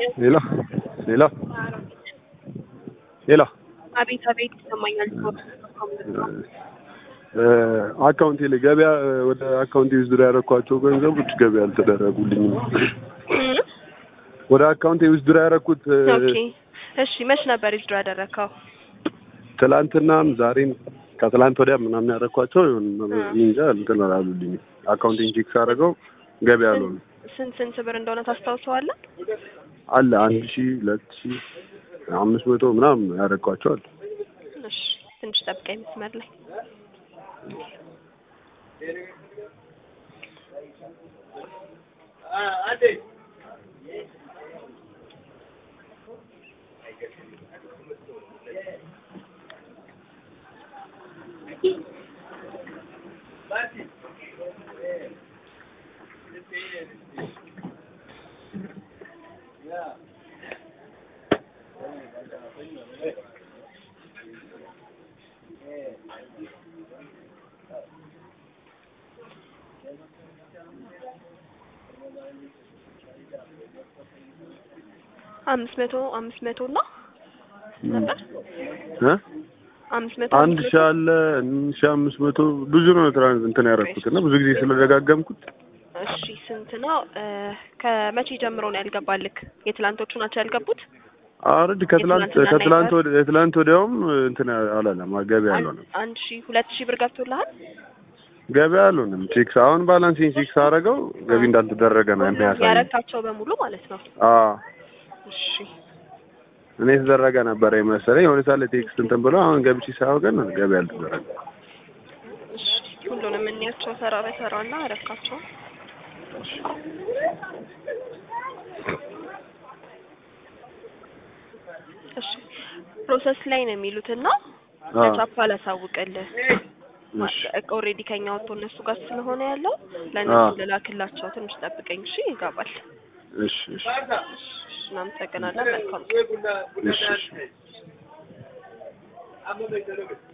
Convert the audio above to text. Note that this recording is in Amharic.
ሌላ ሌላ ሌላ አቤት አቤት ይሰማኛል። አካውንቴ ላይ ገበያ ወደ አካውንቴ ውስጥ ያደረኳቸው ገንዘቦች ገበያ አልተደረጉልኝም። ወደ አካውንቴ ውስጥ ያደረኩት ኦኬ እሺ፣ መች ነበር ዊዝድሮ ያደረከው? ትላንትናም ዛሬም ከትላንት ወዲያ ምናምን ያደረኳቸው እንጃ እንትን አላሉልኝም። አካውንቴን ቼክ ሳደርገው ገበያ አልሆነ ስንት ስንት ብር እንደሆነ ታስታውሰዋለህ? አለ አንድ ሺህ ሁለት ሺህ አምስት መቶ ምናምን ያደረኳቸው አለ። እሺ ትንሽ ጠብቀኝ መስመር ላይ አምስት መቶ አምስት መቶ እና ነበር እ አምስት መቶ አንድ ሺህ አለ ሺህ አምስት መቶ ብዙ ነው ትራንስ እንትን ያደረኩት እና ብዙ ጊዜ ስለደጋገምኩት እሺ ስንት ነው? ከመቼ ጀምሮ ነው ያልገባልክ? የትላንቶቹ ናቸው ያልገቡት? አረድ ከትላንት የትላንትና ከትላንት ነበር? ወደ የትላንት ወዲያውም እንትን አላለም ገበያ አልሆነም አንድ ሺህ ሁለት ሺህ ብር ገብቶልሃል? ገበያ አልሆነም ቼክ አሁን ባላንሴን ቼክ ሳደርገው ገቢ እንዳልተደረገ ነው የሚያሳየው ያረካቸው በሙሉ ማለት ነው። አዎ እሺ እኔ የተደረገ ነበረ የመሰለኝ የሆነ ሳለ ቴክስት እንትን ብሎ አሁን ገብቼ ሳየው ግን ገበያ አልተደረገ እሺ ሁሉንም እንያቸው ተራ በተራ እና አረካቸው። እሺ ፕሮሰስ ላይ ነው የሚሉት እና አዎ ለቻፓ ላሳውቅልህ እሺ ኦልሬዲ ከኛ ወጥቶ እነሱ ጋር ስለሆነ ያለው ለእነሱ አዎ ልላክላቸው። ትንሽ ጠብቀኝ እሺ። ይገባል። እሺ እሺ እሺ እናመሰግናለን። መልካም ቀን። እሺ እሺ